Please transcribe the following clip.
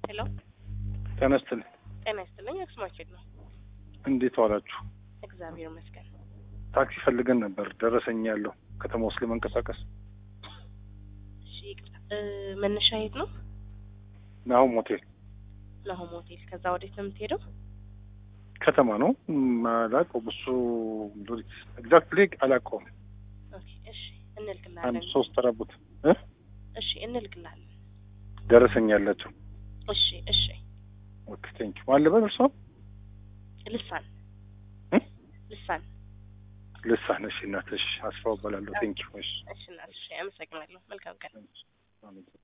ሄሎ ጤና ይስጥልኝ። ጤና ይስጥልኝ። አክስማችን ነው። እንዴት ዋላችሁ? እግዚአብሔር ይመስገን። ታክሲ ፈልገን ነበር። ደረሰኝ ያለው ከተማ ውስጥ ለመንቀሳቀስ እሺ ይቅርታ፣ እ መነሻ የት ነው? ናሆም ሆቴል ናሆም ሆቴል። ከዛ ወዴት ነው የምትሄደው? ከተማ ነው። አላውቀውም። እሱ ኤግዛክትሊ አላውቀውም። ኦኬ፣ እሺ አንድ እንልክልሃለን። ሶስት ተራቡት እሺ እንልክልሃለን። ደረሰኝ ያላቸው። እሺ እሺ። ኦኬ ቴንክ ዩ። ማን ልበል እርሶ? ልሳን እ? ልሳን። ልሳን። እሺ እናትሽ አስፋው እባላለሁ። ቴንክ ዩ። እሺ እሺ እናት፣ እሺ አመሰግናለሁ። መልካም ቀን። አሜን።